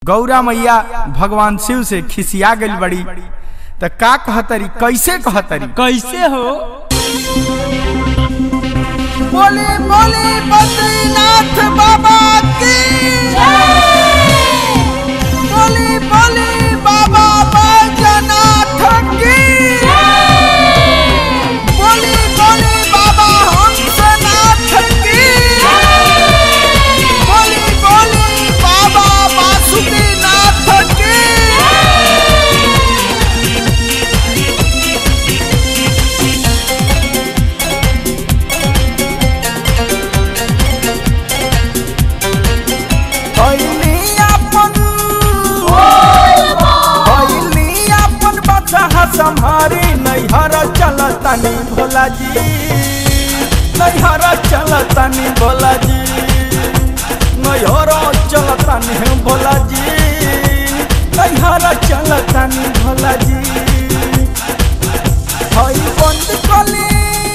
गौरा मैया भगवान शिव से खिसिया गई बड़ी त का कहतरी कैसे कहतरी कैसे हो बोली बोली बद्रीनाथ बाबा की बोली बोली बाबा बैजनाथ की बोली बोली बाबा हंसनाथ की बोली बोली बाबा वासुकीनाथ की भैली अपन भैली अपन बच्चा सम्हारी नैहर चलतनी भोला जी नैहर चलतनी भोला जी नैहर चलतनी भोला जी नैहर चलतनी भोला जी हई बंद कली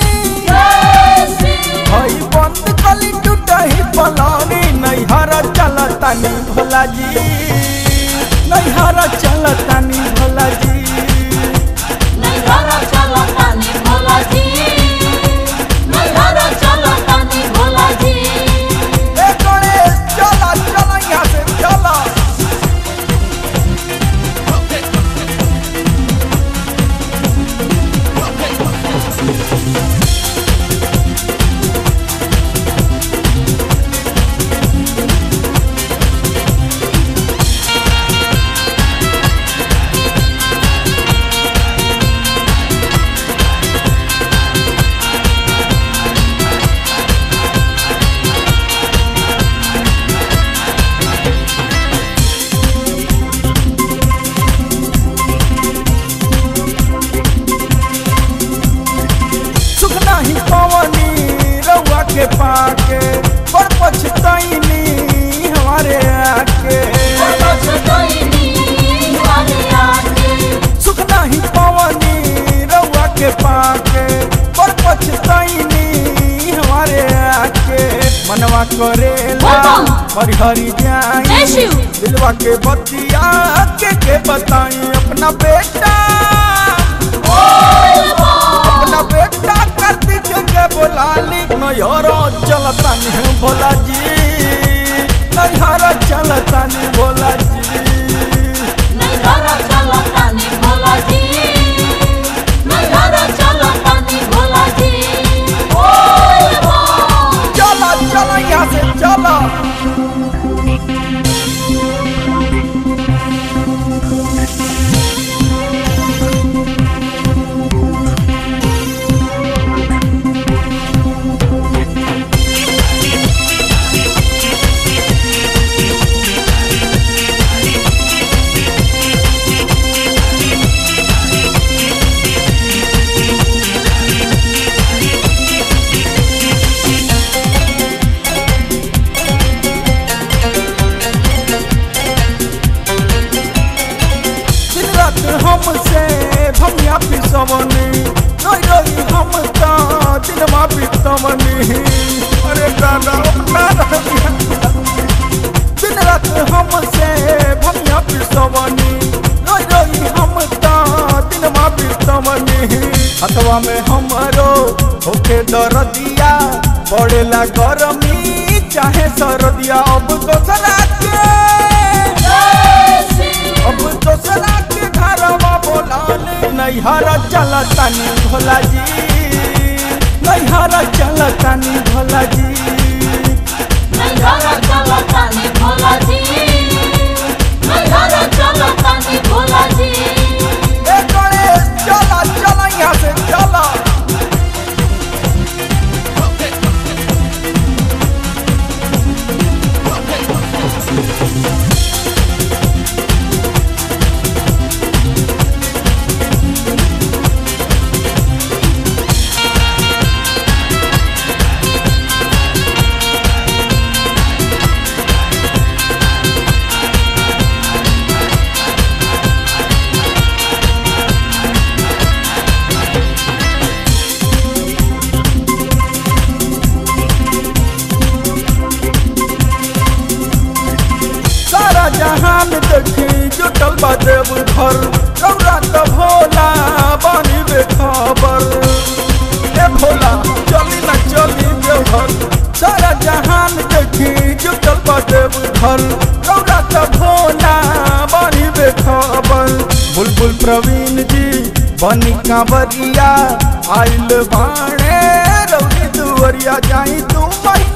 हई बंद कली टूटही पलानी नैहर चलतनी भोला जी नैहर चलतनी भोला जी ए गणेश चला चला यहाँ से चला सुख नहीं पवनी रउआ के पाके पर पछतैनी हमारे आके सुख नहीं पवनी रउआ के पाके पर पछतैनी हमारे आके मनवा करेला हरी हरी जय जाई शिव। दिलवा के बतिया के के बताई अपना बेटा अपना बेटा कार्तिक के बोलाली नैहरो चलता नहीं भोला जी नैहरो चलता नहीं भोला जी चलो चलो यहाँ से चलो दिन रात हमसे भमिया पिसवनी रोई रोई हम तो दिनमा पितवनी अरे दादा अपना रहिया। दिन रात हमसे भमिया पिसवनी रोई रोई हम तो दिनमा पितवनी हथवा में हमरो होके दरदिया पड़ेला गरमी चाहे सरदिया अब दोसरा के अब दोसरा के घरवा बोलाले नैहर चलतानी भोला जी नैहर चलतानी भोला जी ए गणेश चला चला यहाँ से चला देव घर रौरा त भोला बनी बेखबर बुलबुल प्रवीण जी बनी कांवरिया आइल बाणे रौरी दुवरिया जाई तू मई